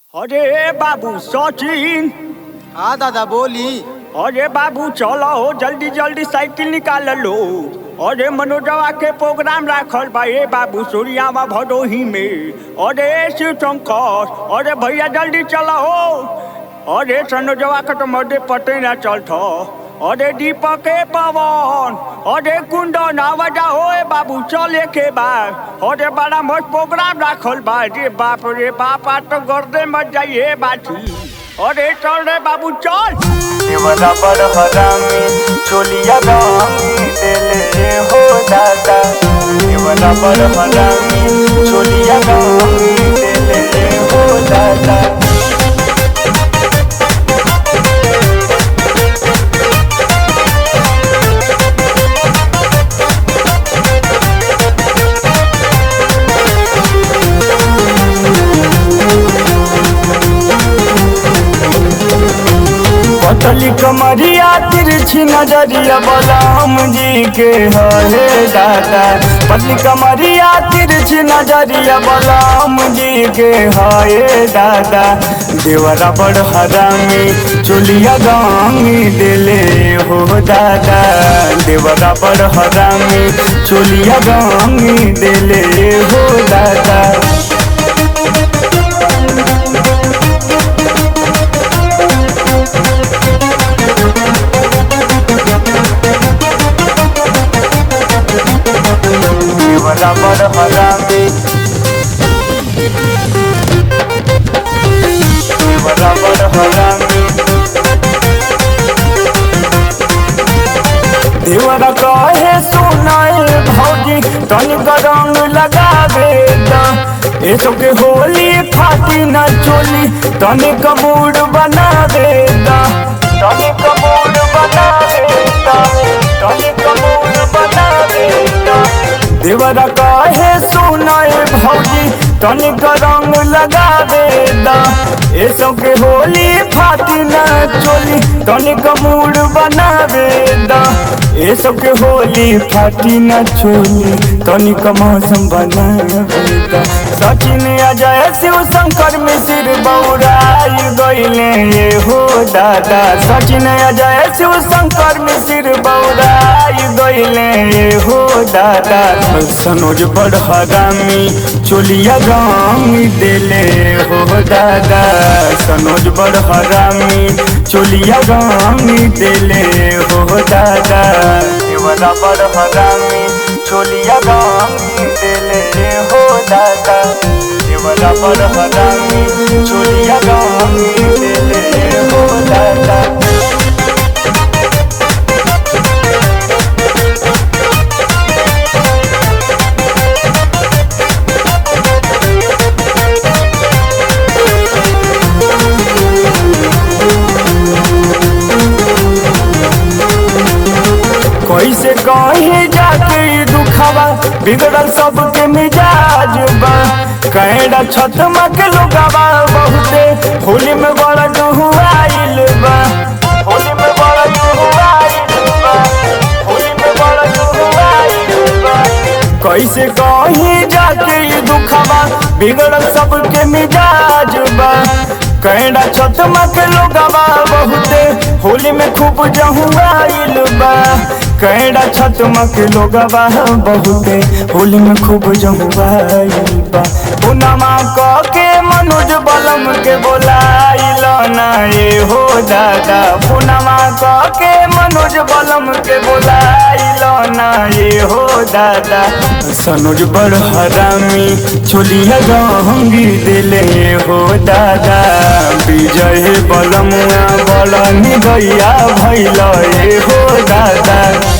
अरे बाबू सचिन हाँ दादा बोली अरे बाबू चलो हो जल्दी जल्दी साइकिल निकाल लो अरे मनोजवा के प्रोग्राम राखल बा ए बाबू सूर्यावा भदोही में अरे शिव शंकर अरे भैया जल्दी चलो हो अरे सनोजवा के तो मध्य पते ना चलत अरे दीपक ए पवन अरे कुंदन आवाजा हो ए बाबू चले के बा अरे बड़ा मस्त प्रोग्राम राखल बा रे बाप रे बाप आज तो गर्दे मत जाइए बाटी अरे चल रे बाबू चल देवरा बड़ हरामी चोलिया रंगी देले हो दादा देवरा बड़ हरामी चोलिया रंगी देले हो दादा पतली कमरिया तिरछी नजरिया बलराम जी के हरे दादा पतली कमरिया तिरछी नजरिया बलराम जी के हरे दादा देवरा बड़ हरामी चुलिया गांगी दिले हो दादा देवरा बड़ हरामी चुलिया गांगी दिले हो दादा देवरा बड़ हरामी देवरा बड़ हरामी देवरा कहे सुनाए भौजी तनिक रंग लगावे द एसो के होली फाटी न चोली तनिक मूड बना दे द तनिक मूड बना दे द तनिक मूड बना दे द देवरा कहे सुनाए भौजी तनिक रंग लगा दे द एसो के होली फाटी न चोली तनिक मूड बना दे द एसो के होली फाटी न चोली तनिक मौसम बना दे द सचिन अजय शिव शंकर मिश्र बौराई गईले ये हो दादा सचिन अजय शिव शंकर मिश्र बौराई गईले ये हो दादा सनोज बड़ हरामी चोलिया रंग देले हो दादा सनोज बड़ हरामी चोलिया रंग देले हो दादा देवरा बड़ हरामी चोलिया रंग देले हो दादा देवरा बड़ हरामी चोलिया रंग देले हो दादा कैसे कहे जाके ई दुखावा बिगड़ल सबके मिजाज बा कैडा छतमा के लोगावा बहुते होली में बड़ा डुहुआइल बा होली में बड़ा डुहुआइल बा होली में बड़ा डुहुआइल बा कैसे कहे जाके ई दुखावा बिगड़ल सबके मिजाज बा कैडा छतमा के लोगावा बहुते होली में खूब जहुआइल बा कैडा छतमा के लोगावा बहुते होली में खूब जहुआइल बा पुनमा क के मनोज बलम के बोलाइल ना ये हो दादा पुनमा क के मनोज बलम के बोलाइल ना ये हो दादा सनोज बड़ हरामी चोलिया रंगी दिले हो दादा विजय बलमुआ बलनी गैया भैल हो दादा